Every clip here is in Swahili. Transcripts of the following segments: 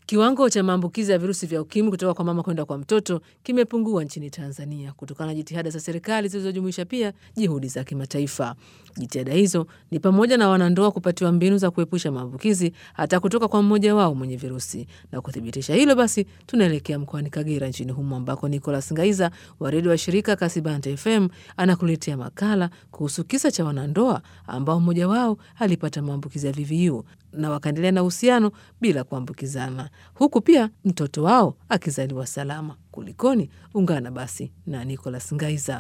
Kiwango cha maambukizi ya virusi vya ukimwi kutoka kwa mama kwenda kwa mtoto kimepungua nchini Tanzania kutokana na jitihada za serikali zilizojumuisha pia juhudi za kimataifa. Jitihada hizo ni pamoja na wanandoa kupatiwa mbinu za kuepusha maambukizi hata kutoka kwa mmoja wao mwenye virusi. Na kuthibitisha hilo, basi tunaelekea mkoani Kagera nchini humo ambako Nicolas Ngaiza wa redio wa shirika Kasibante FM anakuletea makala kuhusu kisa cha wanandoa ambao mmoja wao alipata maambukizi ya VVU na wakaendelea na uhusiano bila kuambukizana, huku pia mtoto wao akizaliwa salama. Kulikoni? Ungana basi na Nicolas Ngaiza.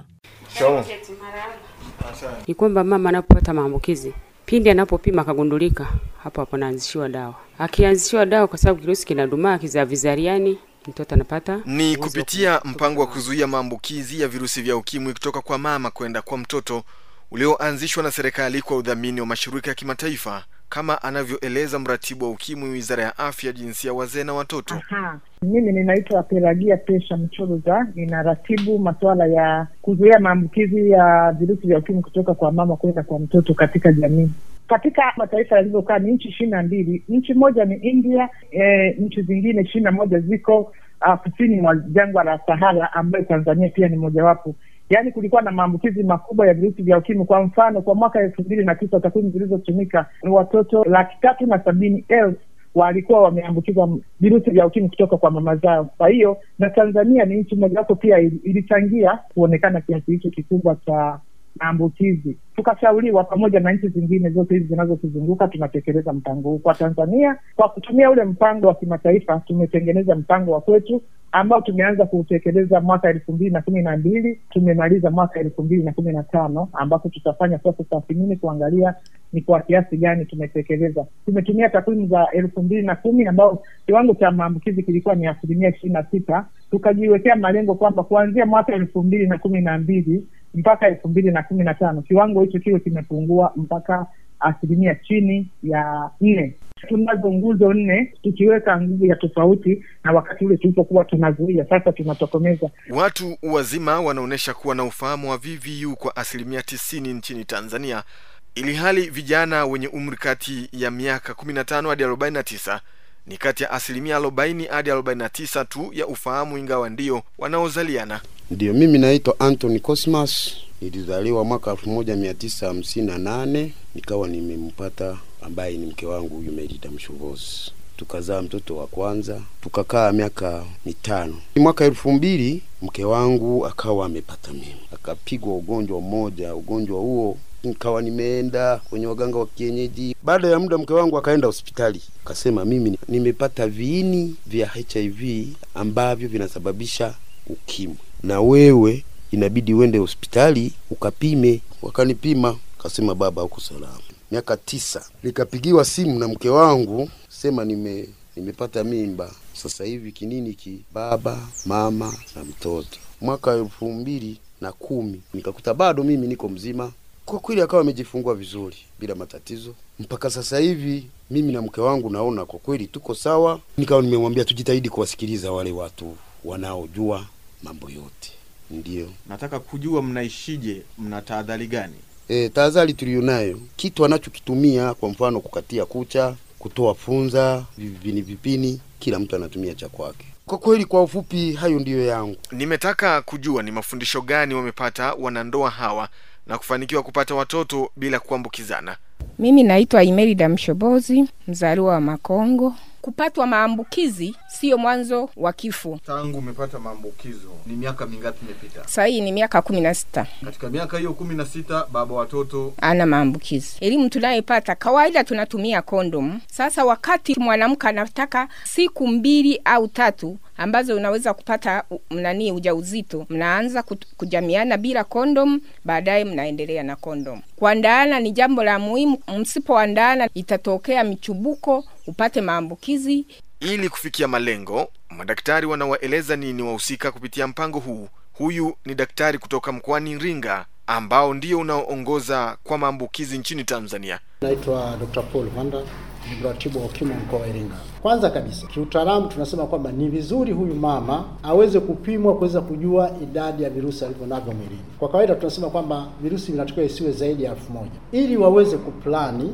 Ni kwamba mama anapopata maambukizi, pindi anapopima akagundulika, hapo hapo anaanzishiwa dawa. Akianzishiwa dawa, kwa sababu kirusi kinadumaa kizavizariani, mtoto anapata Ni kupitia mpango wa kuzuia maambukizi ya virusi vya ukimwi kutoka kwa mama kwenda kwa mtoto ulioanzishwa na serikali kwa udhamini wa mashirika ya kimataifa kama anavyoeleza mratibu wa ukimwi wizara ya afya jinsia wazee na watoto Aha. Mimi ninaitwa Pelagia Pesha Mchoroza, ninaratibu masuala ya kuzuia maambukizi ya virusi vya ukimwi kutoka kwa mama kwenda kwa mtoto katika jamii. Katika mataifa yalivyokaa ni nchi ishirini na mbili. Nchi moja ni India, e, nchi zingine ishirini na moja ziko uh, kusini mwa jangwa la Sahara, ambayo Tanzania pia ni mojawapo. Yaani kulikuwa na maambukizi makubwa ya virusi vya ukimwi. Kwa mfano, kwa mwaka elfu mbili na tisa takwimu zilizotumika ni watoto laki tatu na sabini elfu walikuwa wameambukizwa virusi vya ukimwi kutoka kwa mama zao. Kwa hiyo na Tanzania ni nchi mojawapo pia ili- ilichangia kuonekana kiasi hicho kikubwa cha maambukizi. Tukashauriwa pamoja na nchi zingine zote hizi zinazotuzunguka, tunatekeleza mpango huu. Kwa Tanzania, kwa kutumia ule mpango wa kimataifa, tumetengeneza mpango wa kwetu ambao tumeanza kuutekeleza mwaka elfu mbili na kumi na mbili tumemaliza mwaka elfu mbili na kumi na tano ambapo tutafanya sasa tathmini kuangalia ni kwa kiasi gani tumetekeleza. Tumetumia takwimu za elfu mbili na kumi ambao kiwango cha maambukizi kilikuwa ni asilimia ishirini na sita tukajiwekea malengo kwamba kuanzia mwaka elfu mbili na kumi na mbili mpaka elfu mbili na kumi na tano kiwango hicho kiwe kimepungua mpaka asilimia chini ya nne. Tunazo nguzo nne, tukiweka nguvu ya tofauti na wakati ule tulipokuwa tunazuia, sasa tunatokomeza. watu wazima wanaonyesha kuwa na ufahamu wa VVU kwa asilimia tisini nchini Tanzania ili hali vijana wenye umri kati ya miaka 15 hadi 49 ni kati ya asilimia 40 hadi 49 tu ya ufahamu ingawa ndio wanaozaliana Ndiyo, mimi naitwa Anthony Cosmas, nilizaliwa mwaka elfu moja mia tisa hamsini na nane nikawa nimempata ambaye ni mke wangu huyu Merida Mshovozi, tukazaa mtoto wa kwanza, tukakaa miaka mitano. Mwaka elfu mbili mke wangu akawa amepata mimba, akapigwa ugonjwa mmoja. Ugonjwa huo nikawa nimeenda kwenye waganga wa kienyeji. Baada ya muda, mke wangu akaenda hospitali, akasema mimi nimepata viini vya HIV ambavyo vinasababisha ukimwi, na wewe inabidi uende hospitali ukapime. Wakanipima, kasema baba, huko salama. Miaka tisa nikapigiwa simu na mke wangu sema nime nimepata mimba sasa hivi kinini ki baba mama na mtoto. Mwaka elfu mbili na kumi nikakuta bado mimi niko mzima. Kwa kweli akawa amejifungua vizuri bila matatizo mpaka sasa hivi. Mimi na mke wangu naona kwa kweli tuko sawa. Nikawa nimemwambia tujitahidi kuwasikiliza wale watu wanaojua mambo yote. Ndiyo nataka kujua mnaishije mna tahadhari gani e, tahadhari tuliyonayo, kitu anachokitumia kwa mfano kukatia kucha, kutoa funza, vipini vipini, kila mtu anatumia cha kwake. Kwa kweli, kwa ufupi, hayo ndiyo yangu. nimetaka kujua ni mafundisho gani wamepata wanandoa hawa na kufanikiwa kupata watoto bila kuambukizana Mimi naitwa Imelda Mshobozi, mzaliwa wa Makongo. Kupatwa maambukizi siyo mwanzo wa kifo. tangu umepata maambukizo ni miaka mingapi imepita Sasa hii ni miaka kumi na sita katika miaka hiyo kumi na sita baba watoto ana maambukizi. Elimu tunayopata kawaida, tunatumia kondom. Sasa wakati mwanamke anataka siku mbili au tatu ambazo unaweza kupata u- nani ujauzito, mnaanza kut- kujamiana bila kondom, baadaye mnaendelea na kondom. Kuandaana ni jambo la muhimu. Msipoandaana itatokea michubuko, upate maambukizi ili kufikia malengo madaktari wanawaeleza nini wahusika kupitia mpango huu huyu ni daktari kutoka mkoani iringa ambao ndio unaoongoza kwa maambukizi nchini tanzania Naitwa Dr. Paul Vanda, ni mratibu wa ukimwi mkoa wa Iringa. Kwanza kabisa, kiutaalamu tunasema kwamba ni vizuri huyu mama aweze kupimwa kuweza kujua idadi ya virusi alivyo navyo mwilini. Kwa kawaida tunasema kwamba virusi vinatakiwa isiwe zaidi ya elfu moja ili waweze kuplani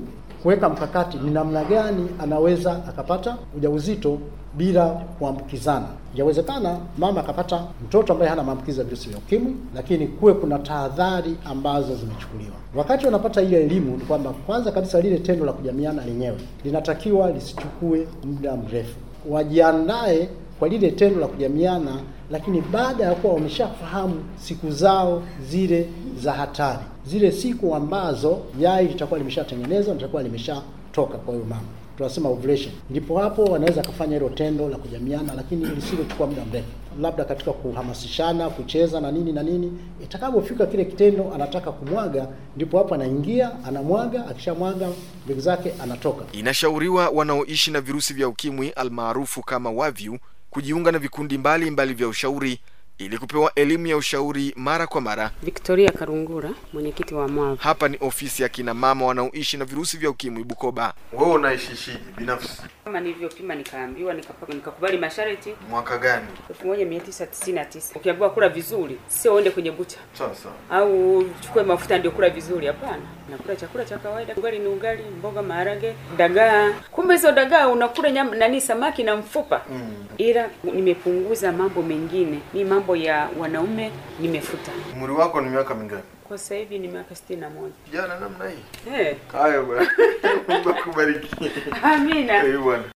kuweka mkakati ni namna gani anaweza akapata ujauzito bila kuambukizana. Yawezekana mama akapata mtoto ambaye hana maambukizi ya virusi vya ukimwi, lakini kuwe kuna tahadhari ambazo zimechukuliwa. Wakati wanapata ile elimu, ni kwamba kwanza kabisa lile tendo la kujamiana lenyewe linatakiwa lisichukue muda mrefu, wajiandae kwa lile tendo la kujamiana, lakini baada ya kuwa wameshafahamu siku zao zile za hatari, zile siku ambazo yai litakuwa limeshatengenezwa, litakuwa limeshatoka kwa huyo mama tunasema ovulation, ndipo hapo wanaweza kufanya hilo tendo la kujamiana, lakini lisilochukua muda mrefu, labda katika kuhamasishana, kucheza na nini na nini. Itakapofika kile kitendo anataka kumwaga, ndipo hapo anaingia, anamwaga, akishamwaga mbegu zake anatoka. Inashauriwa wanaoishi na virusi vya ukimwi almaarufu kama WAVIU kujiunga na vikundi mbalimbali mbali vya ushauri ili kupewa elimu ya ushauri mara kwa mara. Victoria Karungura, mwenyekiti wa MWAV. Hapa ni ofisi ya kina mama wanaoishi na virusi vya ukimwi Bukoba. Wewe unaishishije binafsi? Kama nilivyopima nikaambiwa, nikapaka, nikakubali masharti. Mwaka gani? 1999. Ukiambiwa kula vizuri, sio uende kwenye bucha Sasa au uchukue mafuta ndio kula vizuri. Hapana, nakula chakula cha kawaida. Ugali ni ugali, mboga, maharage, dagaa. Kumbe hizo dagaa unakula nyama nani, samaki na mfupa mm. ila nimepunguza mambo mengine, ni mambo ya wanaume nimefuta. umri wako ni miaka mingapi? Kwa sasa hivi ni miaka sitini na moja. Jana namna hii. Eh, Haya bwana. Mungu akubariki. amina. Eh bwana.